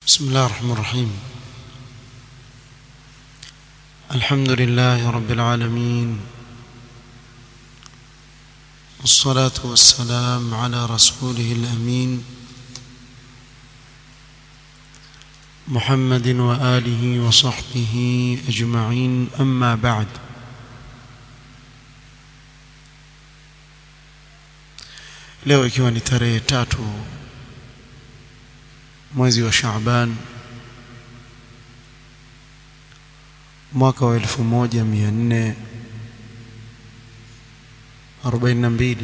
بسم الله الرحمن الرحيم الحمد لله رب العالمين والصلاة والسلام على رسوله الأمين محمد وآله وصحبه أجمعين أما بعد leo ikiwa ni tarehe tatu mwezi wa Shaaban mwaka wa elfu moja mia nne arobaini na mbili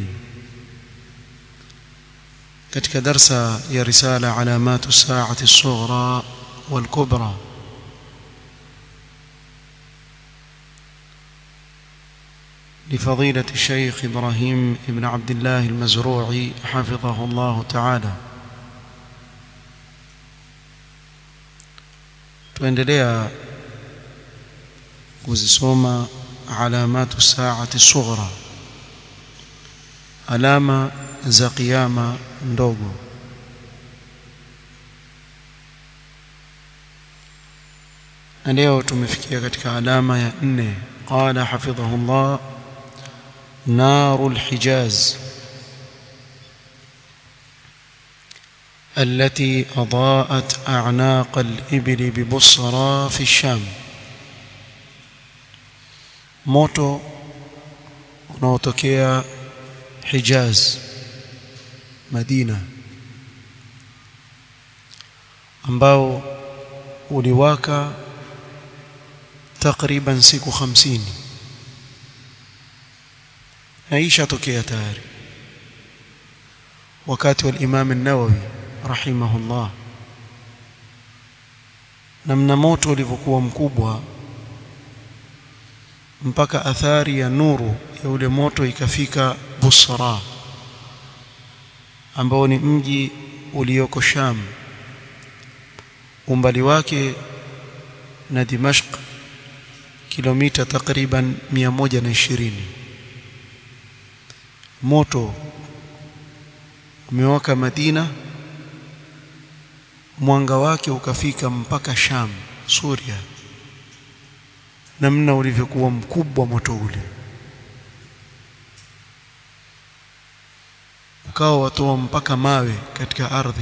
katika darsa ya risala alamatu saati الصغرى والكبرى لفضيلة الشيخ إبراهيم بن عبد الله المزروعي حفظه الله تعالى tuendelea kuzisoma alamatu saati sughra alama za kiyama ndogo na leo tumefikia katika alama ya nne qala hafidhahullah naru lhijaz التي أضاءت أعناق الإبل ببصرى في الشام moto unaotokea Hijaz Madina ambao uliwaka takriban siku hamsini na ishatokea tayari wakati wa Imam an-Nawawi rahimahullah namna moto ulivyokuwa mkubwa mpaka athari ya nuru ya ule moto ikafika Busra ambao ni mji ulioko Sham umbali wake na Dimashq kilomita takriban 120 moto umewaka Madina mwanga wake ukafika mpaka Sham Suria namna ulivyokuwa mkubwa moto ule ukawa watoa mpaka mawe katika ardhi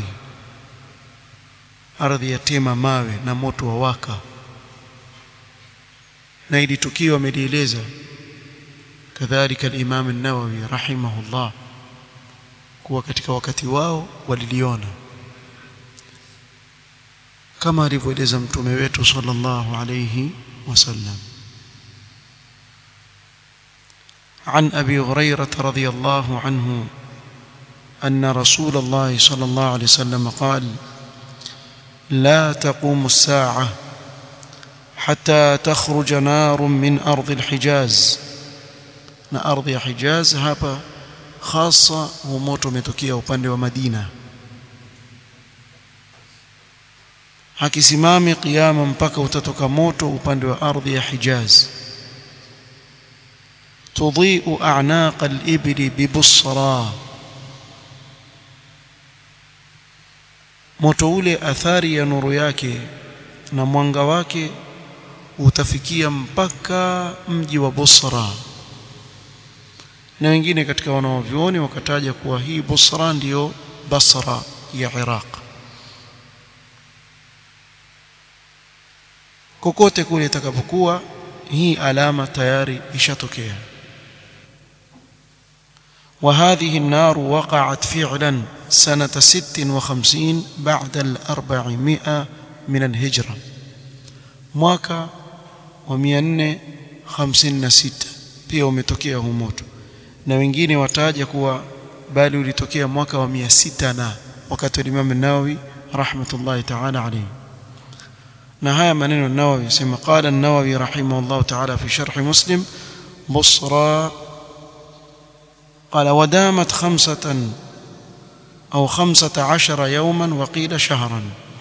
ardhi yatema mawe na moto wa waka na ili tukio amelieleza kadhalika al-Imam an-Nawawi rahimahullah kuwa katika wakati wao waliliona kama alivyoeleza mtume wetu sallallahu alayhi وسلم عن ابي هريره رضي الله عنه ان رسول الله صلى الله عليه وسلم قال لا تقوم الساعه حتى تخرج نار من ارض الحجاز na ardhi ya Hijaz hapa hasa huu moto umetokea upande wa Madina hakisimami kiyama mpaka utatoka moto upande wa ardhi ya Hijaz tudhi'u a'naq al-ibli bi Busra moto ule athari ya nuru yake na mwanga wake utafikia mpaka mji wa Busra na wengine katika wanaovyuoni wakataja kuwa hii Busra ndiyo Basra ya Iraq kokote kule itakapokuwa hii alama tayari ishatokea وهذه النار وقعت فعلا سنة ست وخمسين بعد الأربعمائة من الهجرة mwaka wa 456 pia umetokea huu moto na wengine wataja kuwa bali ulitokea mwaka wa 600 na wakati wa Imam an-Nawawi rahmatullahi ta'ala alayhi na haya maneno Nawawi sema qala an-Nawawi rahimahullah ta'ala fi sharh Muslim Busra قال ودامت خمسة أو خمسة عشر يوما وقيل شهرا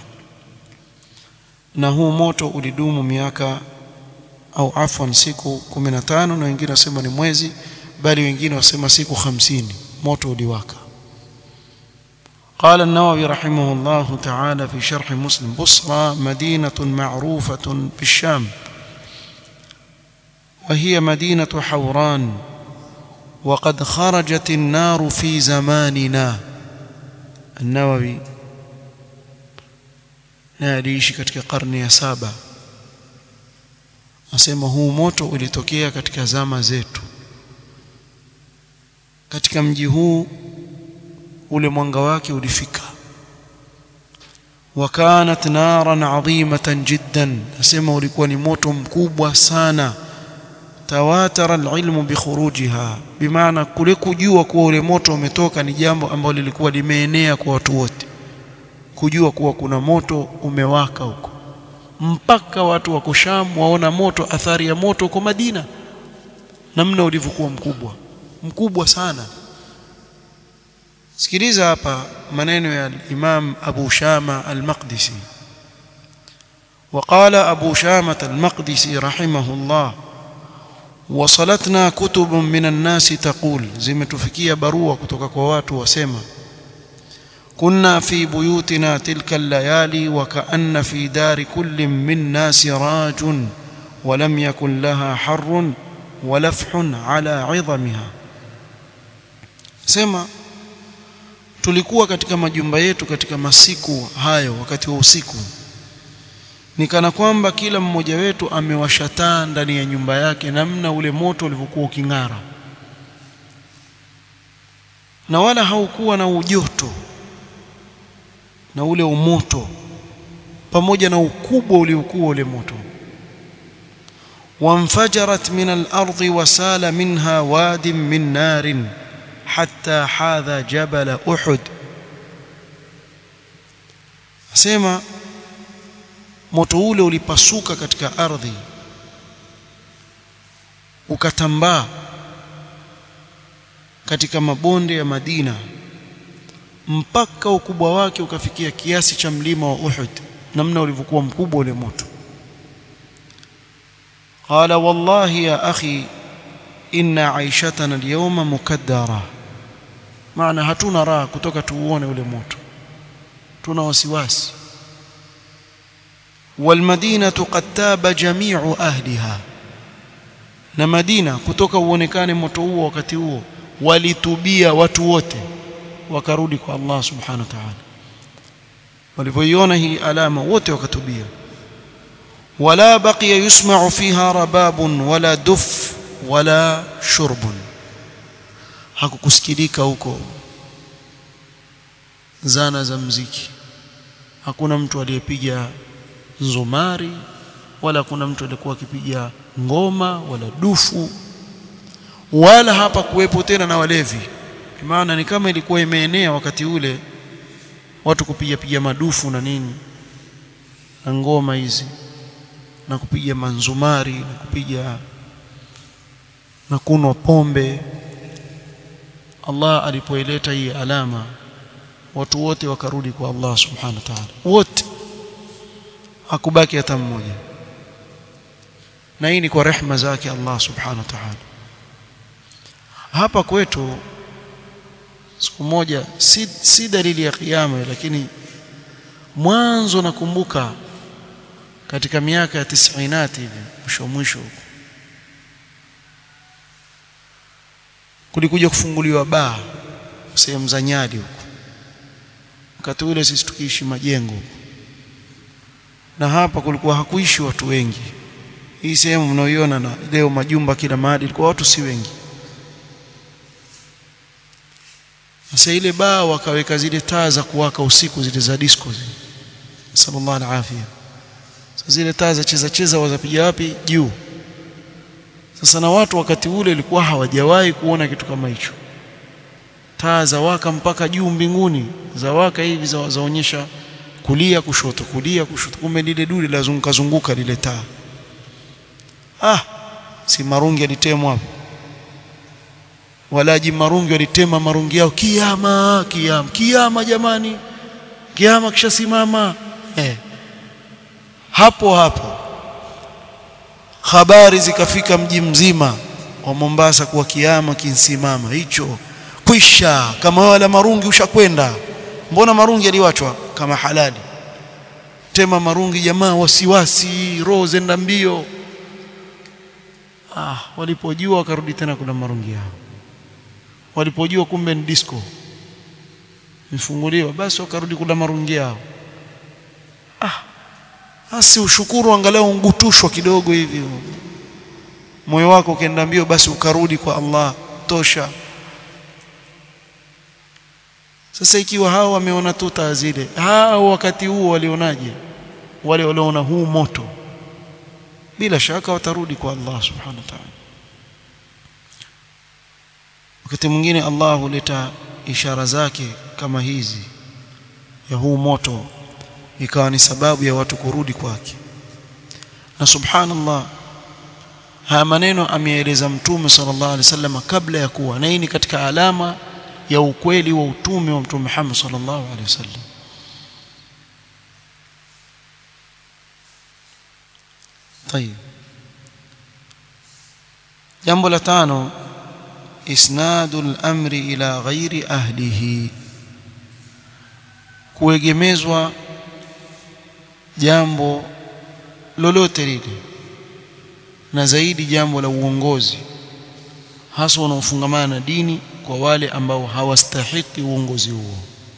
na huu moto ulidumu miaka au afwan siku 15 na wengine wasema ni mwezi bali wengine wasema siku 50 moto uliwaka قال النووي رحمه الله تعالى في شرح مسلم بصرى مدينة معروفة بالشام وهي مدينة حوران وقد خرجت النار في زماننا النووي na aliishi katika karne ya saba asema huu moto ulitokea katika zama zetu katika mji huu ule mwanga wake ulifika wakanat naran adhimatan jiddan asema ulikuwa ni moto mkubwa sana tawatara alilmu bikhurujiha bimaana kule kujua kuwa ule moto umetoka ni jambo ambalo lilikuwa limeenea kwa watu wote kujua kuwa kuna moto umewaka huko mpaka watu wako Sham waona moto athari ya moto huko Madina namna ulivyokuwa mkubwa mkubwa sana sikiliza hapa maneno ya Imam Abu Shama al-Maqdisi وقال أبو شامة المقدسي رحمه الله وصلتنا كتب من الناس تقول zimetufikia barua kutoka kwa watu wasema كنا في بيوتنا تلك الليالي وكأن في دار كل منا سراج ولم يكن لها حر ولفح على عظمها sema tulikuwa katika majumba yetu katika masiku hayo wakati wa usiku ni kana kwamba kila mmoja wetu amewasha taa ndani ya nyumba yake namna ule moto ulivyokuwa uking'ara na wala haukuwa na ujoto na ule umoto pamoja na ukubwa uliokuwa ule moto وانفجرت من الأرض وسال منها واد من نار حتى حاذا جبل أحد asema moto ule ulipasuka katika ardhi ukatambaa katika mabonde ya Madina mpaka ukubwa wake ukafikia kiasi cha mlima wa Uhud namna ulivyokuwa mkubwa ule moto qala wallahi ya akhi inna aishatana alyawma mukaddara maana hatuna raha kutoka tuuone ule moto tuna wasiwasi والمدينه قد تاب جميع اهلها na Madina kutoka uonekane moto huo wakati huo walitubia watu wote wakarudi kwa Allah subhanahu wa ta'ala walivyoiona hii alama wote wakatubia wala baqiya yusma'u fiha rababun wala duf wala shurbun hakukusikilika huko zana za mziki hakuna mtu aliyepiga nzumari wala kuna mtu aliyekuwa akipiga ngoma wala dufu wala hapa kuwepo tena na walevi maana ni kama ilikuwa imeenea wakati ule watu kupiga piga madufu na nini na ngoma hizi na kupiga manzumari na kupiga na kunwa pombe Allah alipoileta hii alama watu wote wakarudi kwa Allah subhanahu wa ta'ala wote hakubaki hata mmoja na hii ni kwa rehma zake Allah subhanahu wa ta'ala hapa kwetu siku moja si, si dalili ya kiyama lakini mwanzo nakumbuka katika miaka ya tisainati hivi mwisho mwisho huko kulikuja kufunguliwa baa sehemu za Nyali huko wakati ule sisi tukiishi majengo na hapa kulikuwa hakuishi watu wengi hii sehemu mnaoiona na leo majumba kila mahali ilikuwa watu si wengi sasa ile baa wakaweka zile taa za kuwaka usiku zile za disco zile sallallahu alafia sasa zile taa za cheza cheza wazapiga wapi juu sasa na watu wakati ule ilikuwa hawajawahi kuona kitu kama hicho taa za waka mpaka juu mbinguni za waka hivi za zaonyesha kulia kushoto kulia kushoto kumbe lile duli lazunguka zunguka lile taa ah si marungi alitemwa hapo walaji marungi walitema marungi yao kiama kiama kiama jamani kiama kishasimama eh. hapo hapo habari zikafika mji mzima wa Mombasa kuwa kiama kinsimama hicho kwisha kama wala marungi ushakwenda mbona marungi yaliwachwa kama halali tema marungi jamaa wasiwasi roho zenda mbio ah walipojua wakarudi tena kula marungi yao walipojua kumbe ni disco imefunguliwa basi wakarudi kula marungi yao ah asi ushukuru angalau ungutushwa kidogo hivi moyo wako ukienda mbio basi ukarudi kwa Allah tosha sasa ikiwa hao wameona tu taa zile hao wakati huo walionaje wale walioona huu moto bila shaka watarudi kwa Allah subhanahu wa ta'ala wakati mwingine Allah huleta ishara zake kama hizi ya huu moto ikawa ni sababu ya watu kurudi kwake na subhanallah haya maneno ameeleza mtume sallallahu alaihi wasallam kabla ya kuwa na hii ni katika alama ya ukweli wa utume wa mtume Muhammad sallallahu alaihi wasallam طيب jambo la tano isnadu al-amri ila ghairi ahlihi kuegemezwa jambo lolote lile na zaidi jambo la uongozi hasa wanaofungamana na dini kwa wale ambao hawastahiki uongozi huo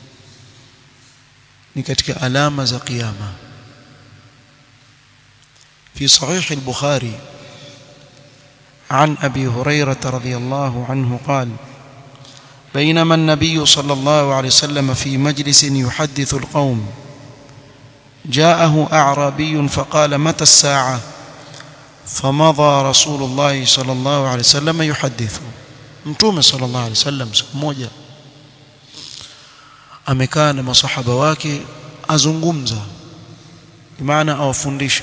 ni katika alama za kiyama في صحيح البخاري عن أبي هريرة رضي الله عنه قال بينما النبي صلى الله عليه وسلم في مجلس يحدث القوم جاءه أعرابي فقال متى الساعة فمضى رسول الله صلى الله عليه وسلم يحدث mtume sallallahu alaihi wasallam siku moja amekaa na masahaba wake azungumza maana awafundisha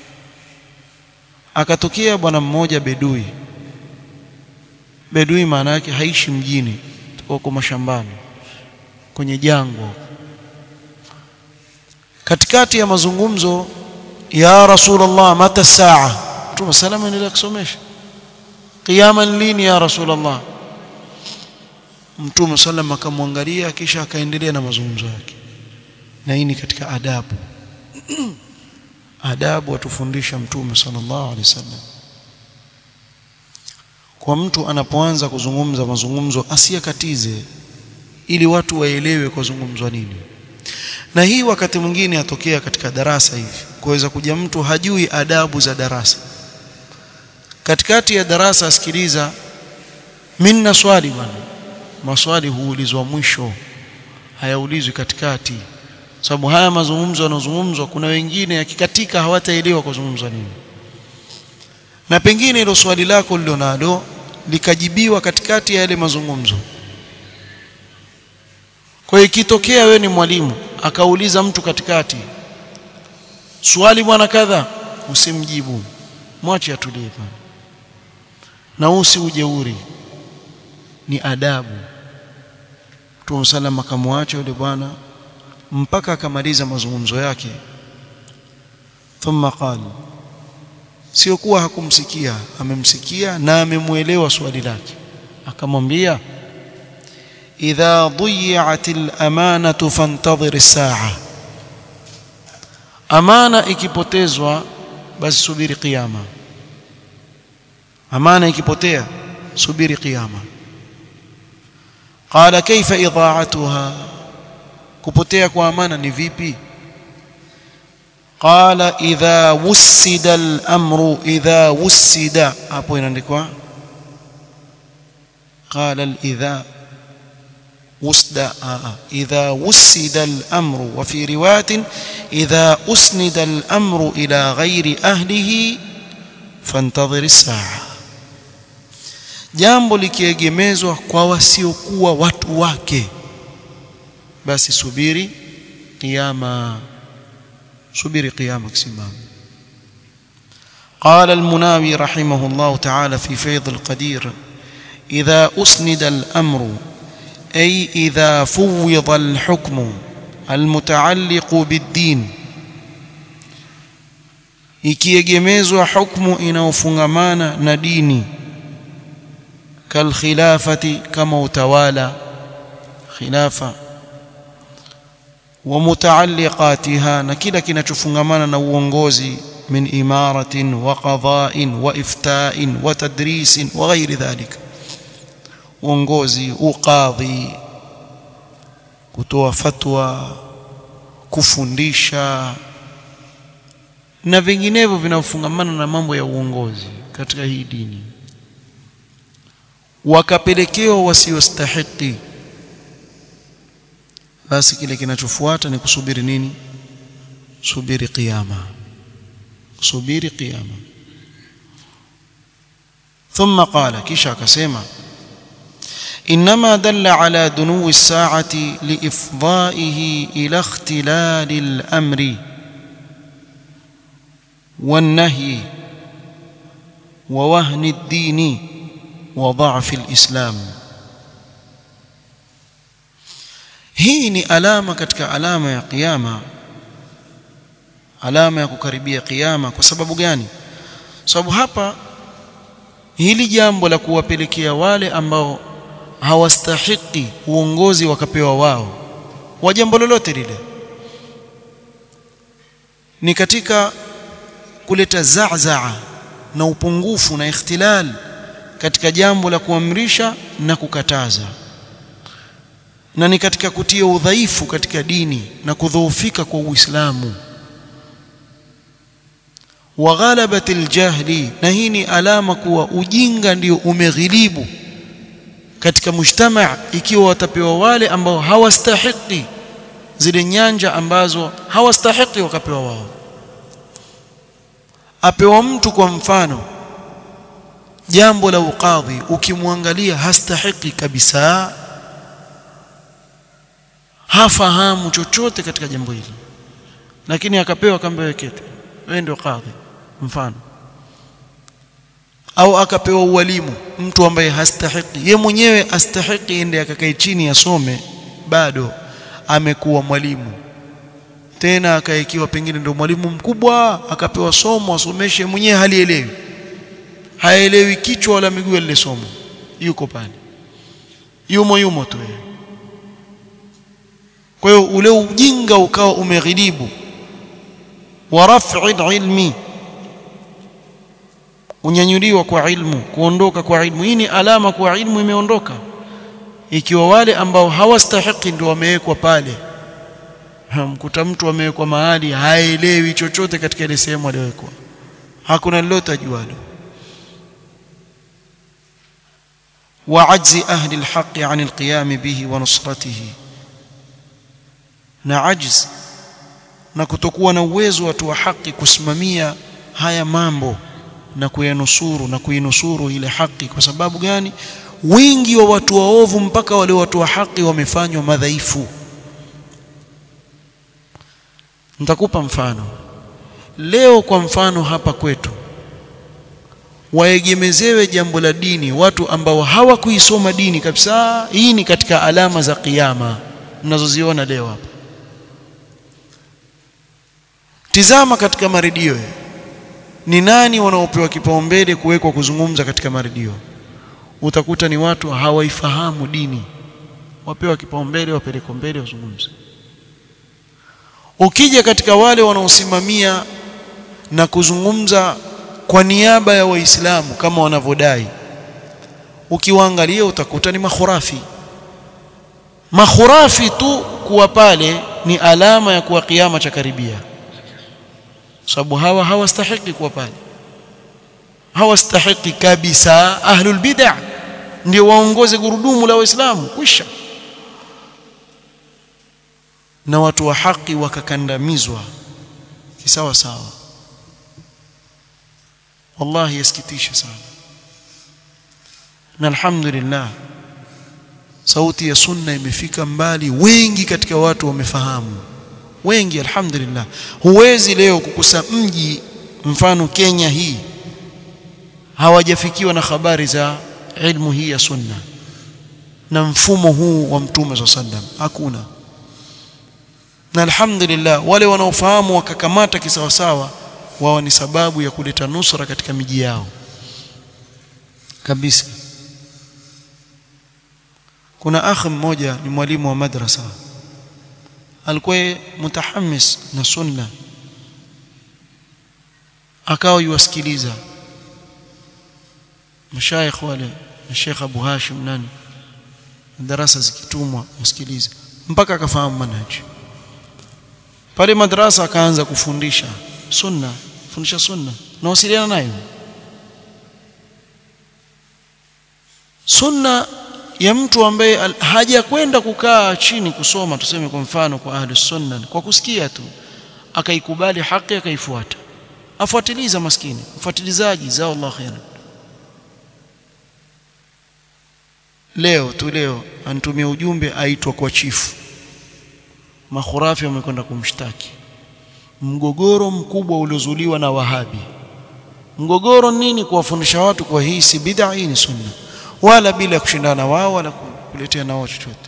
akatokea bwana mmoja bedui bedui maana yake haishi mjini huko mashambani kwenye jangwa katikati ya mazungumzo ya rasulullah mata saa mtume salama endelea kusomesha kiyama lini ya rasulullah mtume sallam akamwangalia kisha akaendelea na mazungumzo yake na hii ni katika adabu adabu atufundisha mtume sallallahu alaihi wasallam kwa mtu anapoanza kuzungumza mazungumzo asiyakatize ili watu waelewe kwa zungumzwa nini na hii wakati mwingine atokea katika darasa hivi kuweza kuja mtu hajui adabu za darasa katikati ya darasa asikiliza minna swali bwana maswali huulizwa mwisho hayaulizwi katikati sababu haya mazungumzo yanozungumzwa kuna wengine yakikatika hawataelewa kuzungumzwa nini na pengine hilo swali lako lilonalo likajibiwa katikati ya yale mazungumzo kwa hiyo ikitokea wewe ni mwalimu akauliza mtu katikati swali bwana kadha usimjibu mwache atulie bwana na usi ujeuri ni adabu Mtume sallam akamwacha yule bwana mpaka akamaliza mazungumzo yake thumma qala sio kuwa hakumsikia amemsikia na amemuelewa swali lake akamwambia idha dhiyat al-amanatu fantadhir as-sa'a amana ikipotezwa basi subiri kiyama amana ikipotea subiri kiyama qala kaifa idha'atuha kupotea kwa amana ni vipi qala idha wusida al-amru idha wusida hapo inaandikwa qala al-idha وسد إذا وسد الأمر وفي رواية إذا أسند الأمر إلى غير أهله فانتظر الساعة jambo likiegemezwa kwa wasiokuwa watu wake basi subiri kiyama subiri kiyama kisimama قال المناوي رحمه الله تعالى في فيض القدير إذا أسند الأمر أي إذا فوض الحكم المتعلق بالدين ikiegemezwa hukmu inayofungamana na dini kalkhilafati kama utawala khilafa wa mutaalliqatiha na kila kinachofungamana na uongozi min imaratin wa qada'in wa ifta'in wa tadrisin wa ghairi dhalika uongozi uqadhi kutoa fatwa kufundisha na vinginevyo vinavyofungamana na mambo ya uongozi katika hii dini wakapelekewa wasiostahiki basi kile kinachofuata ni kusubiri nini subiri kiyama subiri kiyama ثم قال kisha akasema انما دل على دنو الساعه لافضائه الى اختلال الامر والنهي ووهن الدين وضعف الاسلام hii ni alama katika alama ya kiyama alama ya kukaribia kiyama kwa sababu gani sababu hapa hili jambo la kuwapelekea wale ambao hawastahiki uongozi wakapewa wao wa jambo lolote lile ni katika kuleta zazaa na upungufu na ikhtilal katika jambo la kuamrisha na kukataza na ni katika kutia udhaifu katika dini na kudhoofika kwa Uislamu wa ghalabatil jahli na hii ni alama kuwa ujinga ndio umeghilibu katika mujtamaa ikiwa watapewa wale ambao hawastahiki zile nyanja ambazo hawastahiki wakapewa wao apewa mtu kwa mfano jambo la ukadhi ukimwangalia hastahiki kabisa hafahamu chochote katika jambo hili lakini akapewa kamba wekete wewe ndio kadhi mfano au akapewa ualimu mtu ambaye hastahiki ye mwenyewe astahiki ende akakae chini asome bado amekuwa mwalimu tena akaekiwa pengine ndio mwalimu mkubwa akapewa somo asomeshe mwenyewe halielewi haelewi kichwa wala miguu lile somo yuko pale yumo yumo tu yeye kwa hiyo ule ujinga ukawa umeghilibu wa raf'i ilmi unyanyuliwa kwa ilmu kuondoka kwa ilmu hii ni alama kwa ilmu imeondoka ikiwa wale ambao hawastahiki ndio wamewekwa pale mkuta mtu amewekwa mahali haelewi chochote katika ile sehemu aliyowekwa hakuna lolote ajualo وعجز أهل الحق عن القيام به ونصرته na ajz na kutokuwa na uwezo watu wa haki kusimamia haya mambo na kuyanusuru na kuinusuru ile haki kwa sababu gani wingi wa watu waovu mpaka wale watu wa haki wamefanywa madhaifu nitakupa mfano leo kwa mfano hapa kwetu waegemezewe jambo la dini watu ambao hawakuisoma dini kabisa hii ni katika alama za kiyama mnazoziona leo hapa tizama katika maredio ni nani wanaopewa kipaumbele kuwekwa kuzungumza katika maredio utakuta ni watu hawaifahamu dini wapewa kipaumbele wapelekwa mbele wazungumze ukija katika wale wanaosimamia na kuzungumza kwa niaba ya waislamu kama wanavyodai ukiwaangalia utakuta ni makhurafi makhurafi tu kuwa pale ni alama ya kuwa kiama cha karibia sababu hawa hawastahiki kuwa pale hawastahiki kabisa ahlul bid'ah ndio waongoze gurudumu la waislamu kwisha na watu wa haki wakakandamizwa kisawa sawa wallahi yasikitisha sana na alhamdulillah sauti ya sunna imefika mbali wengi katika watu wamefahamu wengi alhamdulillah huwezi leo kukusa mji mfano Kenya hii hawajafikiwa na habari za ilmu hii ya sunna na mfumo huu wa mtume swalla sallam hakuna na alhamdulillah wale wanaofahamu wakakamata kisawasawa wao ni sababu ya kuleta nusra katika miji yao kabisa kuna akhi mmoja ni mwalimu wa madrasa alikuwa mutahammis na sunna akawa yuwasikiliza mashaikh wale na Sheikh Abu Hashim nani darasa zikitumwa usikilize mpaka akafahamu manhaji pale madrasa akaanza kufundisha sunna fundisha sunna na wasiliana nayo sunna ya mtu ambaye hajakwenda kukaa chini kusoma tuseme kwa mfano kwa ahli sunna kwa kusikia tu akaikubali haki akaifuata afuatiliza maskini mfuatilizaji zao Allah khairan leo tu leo anitumia ujumbe aitwa kwa chifu makhurafi wamekwenda kumshtaki mgogoro mkubwa uliozuliwa na wahabi mgogoro nini kuwafundisha watu kwa hii si bid'a hii ni sunna wala bila kushindana wao wala kuletea nao chochote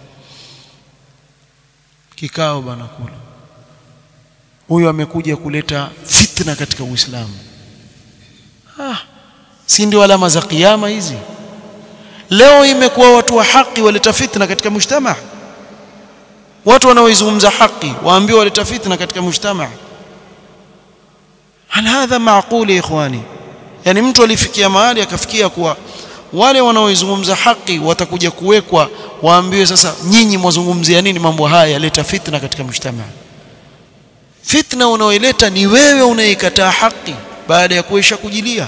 kikao bana kula huyu amekuja kuleta fitna katika Uislamu ah si ndio alama za kiyama hizi leo imekuwa watu wa haki waleta fitna katika mujtama watu wanaoizungumza haki waambiwa waleta fitna katika mujtama hal hadha maaqul ya ikhwani yani mtu alifikia mahali akafikia kuwa wale wanaoizungumza haki watakuja kuwekwa waambiwe sasa nyinyi mwazungumzia nini mambo haya yaleta fitna katika mujtama fitna unaoileta ni wewe unaikataa haki baada ya kuisha kujilia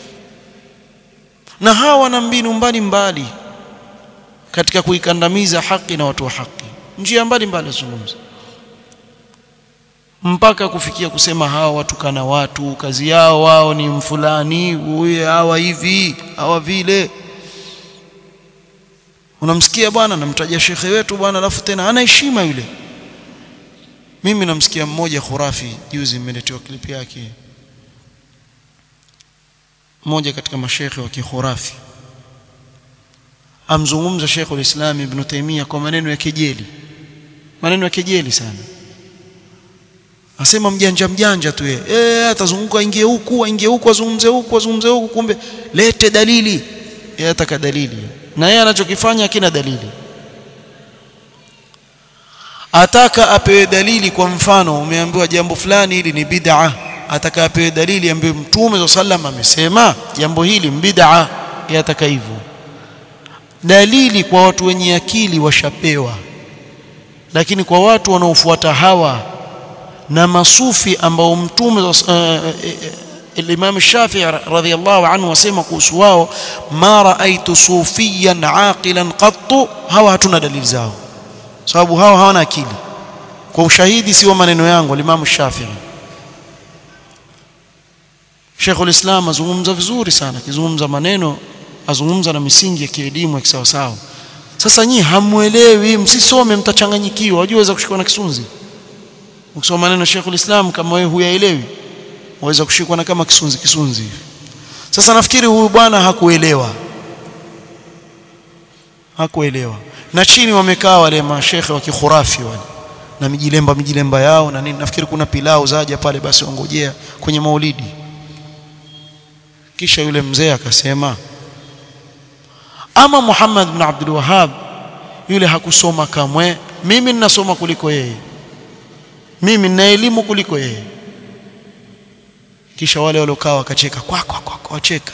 na hawa wana mbinu mbalimbali katika kuikandamiza haki na watu wa haki njia mbalimbali zungumza mpaka kufikia kusema hawa watukana watu kazi yao wao ni mfulani huyu hawa hivi hawa vile unamsikia bwana namtaja shekhe wetu bwana alafu tena ana heshima yule mimi namsikia mmoja khurafi juzi mmeletewa klipi yake mmoja katika mashekhe wa kikhurafi amzungumza Sheikh ulislam Ibn Taymiyyah kwa maneno ya kejeli maneno ya kejeli sana asema mjanja mjanja tu yeye eh atazunguka ingie huku aingie huku azungumze huku azungumze huku kumbe lete dalili yeye ataka dalili na yeye anachokifanya kina dalili ataka apewe dalili kwa mfano umeambiwa jambo fulani hili ni bid'a ataka apewe dalili ambayo mtume sallam amesema jambo hili bid'a yataka hivyo dalili kwa watu wenye akili washapewa lakini kwa watu wanaofuata hawa na masufi ambao mtume uh, Imam Shafi'i radhiyallahu anhu wasema kuhusu wao ma raaitu sufiyan aqilan qattu hawa hatuna dalili zao sababu hawa hawana akili kwa ushahidi sio maneno yangu Imam Shafi'i Sheikh ulislam azungumza vizuri sana akizungumza maneno azungumza na misingi ya kielimu ya kisawasawa sasa nyinyi hamuelewi msisome mtachanganyikiwa wajua waweza kushikwa na kisunzi ukisoma maneno ya Sheikh ulislam kama wewe huyaelewi waweza kushikwa na kama kisunzi kisunzi sasa nafikiri huyu bwana hakuelewa hakuelewa na chini wamekaa wale mashekhe wa kikhurafi wale na mijilemba mijilemba yao na nini nafikiri kuna pilau zaja pale basi wangojea kwenye maulidi kisha yule mzee akasema ama Muhammad bin Abdul Wahhab yule hakusoma kamwe mimi ninasoma kuliko yeye mimi nina elimu kuliko yeye kisha wale waliokaa wakacheka kwa kwa kwa wacheka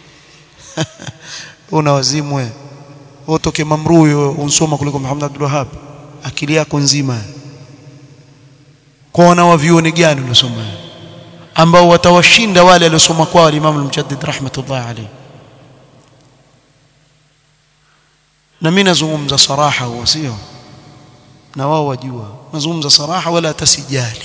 una wazimu wewe utoke mamruyo unsoma kuliko Muhammad Abdul Wahhab akili yako nzima kwa wana wa vioni gani unasoma ambao watawashinda wale waliosoma kwao Imam al-Mujaddid rahmatullah alayhi na mimi nazungumza saraha huwa sio na wao wajua nazungumza saraha wala tasijali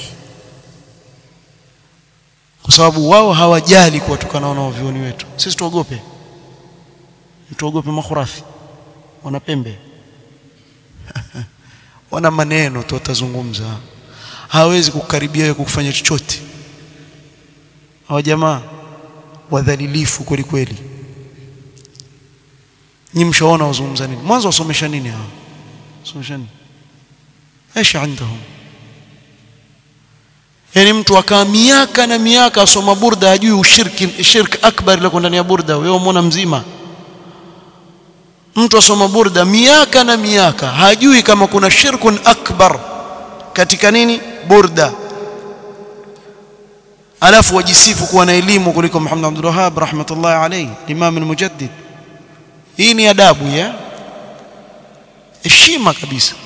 kwa sababu wao hawajali kuwatukana na vioni wetu sisi tuogope tuogope makhurafi wana pembe wana maneno tu watazungumza hawezi kukaribia wewe kukufanya chochote hawa jamaa wadhalilifu kweli kweli ni mshaona wazungumza nini mwanzo wasomesha nini hao somesha nini ايش عندهم yani mtu akaa miaka na miaka asoma burda hajui ushirki shirk akbar liko ndani ya burda wewe umeona mzima mtu asoma burda miaka na miaka hajui kama kuna shirkun akbar katika nini burda alafu wajisifu kuwa na elimu kuliko Muhammad Abdul Wahhab rahmatullahi alayhi Imam al-Mujaddid hii ni adabu ya heshima kabisa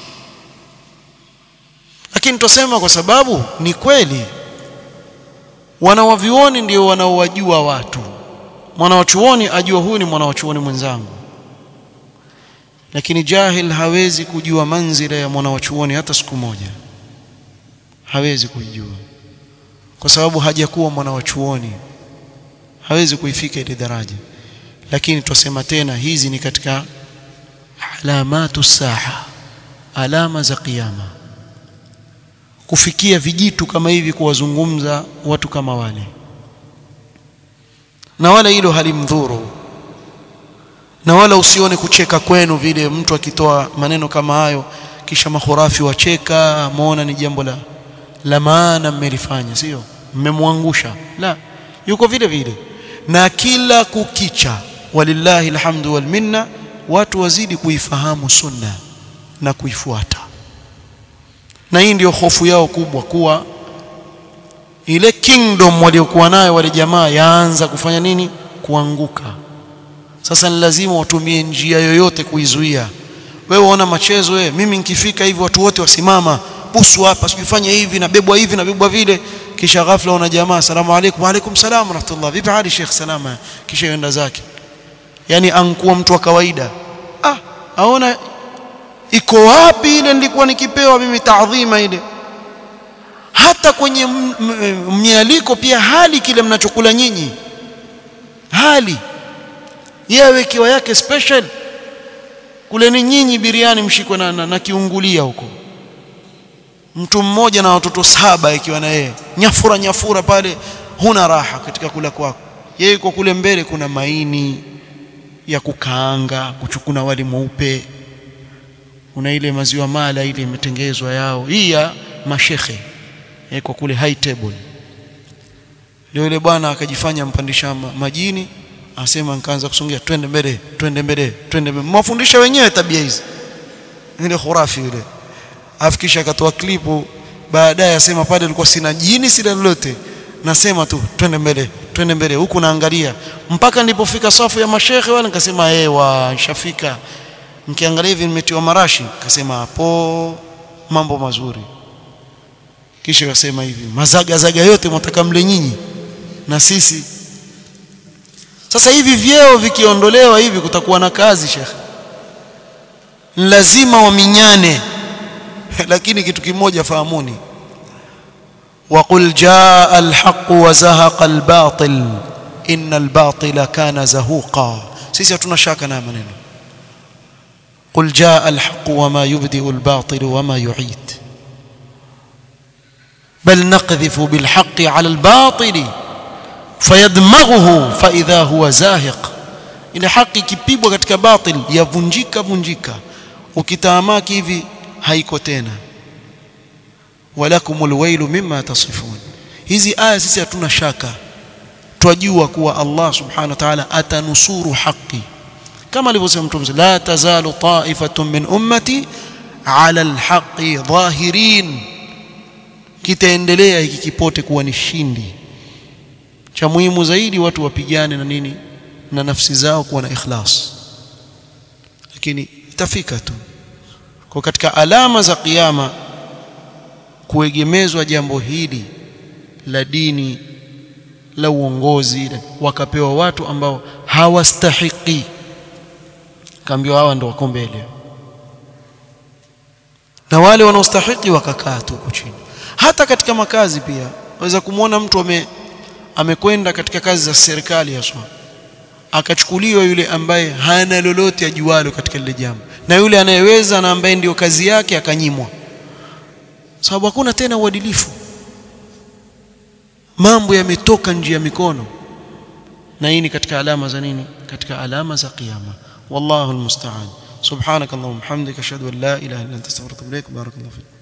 lakini tusema kwa sababu ni kweli wanawavioni ndio wanaowajua watu mwanawachuoni ajua huyu ni mwanawachuoni mwenzangu lakini jahil hawezi kujua manzila ya mwanawachuoni hata siku moja hawezi kujua kwa sababu hajakuwa mwanawachuoni hawezi kuifika ile daraja lakini twasema tena hizi ni katika alamatu saha alama za kiyama kufikia vijitu kama hivi kuwazungumza watu kama wale na wala hilo halimdhuru na wala usione kucheka kwenu vile mtu akitoa maneno kama hayo kisha mahurafi wacheka muona ni jambo la la maana mmelifanya sio mmemwangusha la yuko vile vile na kila kukicha walillahi alhamdu wal minna watu wazidi kuifahamu sunna na kuifuata na hii ndio hofu yao kubwa kuwa ile kingdom waliokuwa nayo wale jamaa yaanza kufanya nini kuanguka sasa ni lazima watumie njia yoyote kuizuia wewe uona machezo wewe mimi nikifika hivi watu wote wasimama busu hapa sijifanye hivi nabebwa hivi nabebwa vile kisha ghafla una jamaa asalamu alaykum wa alaykum salam rahmatullah vipi hali sheikh salama kisha yenda zake yani ankuwa mtu wa kawaida ah aona iko wapi ile nilikuwa nikipewa mimi taadhima ile hata kwenye mialiko pia hali kile mnachokula nyinyi hali yewe kiwa yake special kule ni nyinyi biriani mshikwe na, na, na kiungulia huko mtu mmoja na watoto saba ikiwa na yeye nyafura nyafura pale huna raha katika kula kwako yeye yuko kule mbele kuna maini ya kukaanga kuchukuna wali mweupe kuna ile maziwa mala ile imetengezwa yao hii ya mashekhe kwa kule high table ndio yule bwana akajifanya mpandisha majini asema nikaanza kusongea twende mbele twende mbele twende mbele mwafundisha wenyewe tabia hizi ile khurafi yule afikisha akatoa klipu baadaye asema pale alikuwa sina jini sina lolote nasema tu twende mbele twende mbele huku naangalia mpaka nilipofika safu ya mashehe wale nikasema ewa nishafika nikiangalia hivi nimetiwa marashi nikasema hapo mambo mazuri kisha akasema hivi mazaga zaga yote mtaka mle nyinyi na sisi sasa hivi vyeo vikiondolewa hivi kutakuwa na kazi shekhe lazima waminyane lakini kitu kimoja fahamuni وقل جاء الحق وزهق الباطل إن الباطل كان زهوقا sisi hatuna shaka na maneno قل جاء الحق وما يبدئ الباطل وما يعيد بل نقذف بالحق على الباطل فيدمغه فإذا هو زاهق ile haki ikipigwa katika batil yavunjika vunjika ukitaamaki hivi haiko tena walakumul wailu mimma tasifun hizi aya sisi hatuna shaka twajua kuwa Allah subhanahu wa ta'ala atanusuru haki kama alivyosema mtume la tazalu ta'ifatun min ummati ala alhaqi dhahirin kitaendelea hiki kipote kuwa ni shindi cha muhimu zaidi watu wapigane na nini na nafsi zao kuwa na ikhlas lakini itafika tu kwa katika alama za kiyama kuegemezwa jambo hili la dini la uongozi wakapewa watu ambao hawastahiki kaambiwa hawa ndio wako mbele na wale wanaostahiki wakakaa tu huko chini hata katika makazi pia waweza kumwona mtu ame amekwenda katika kazi za serikali haswa akachukuliwa yule ambaye hana lolote ajualo katika lile jambo na yule anayeweza na ambaye ndio kazi yake akanyimwa sababu hakuna tena uadilifu mambo yametoka nje ya mikono na hii ni katika alama za nini katika alama za kiyama wallahu almusta'an subhanakallahumma hamdika ashhadu an la ilaha illa anta astaghfiruka wa atubu ilaik barakallahu fik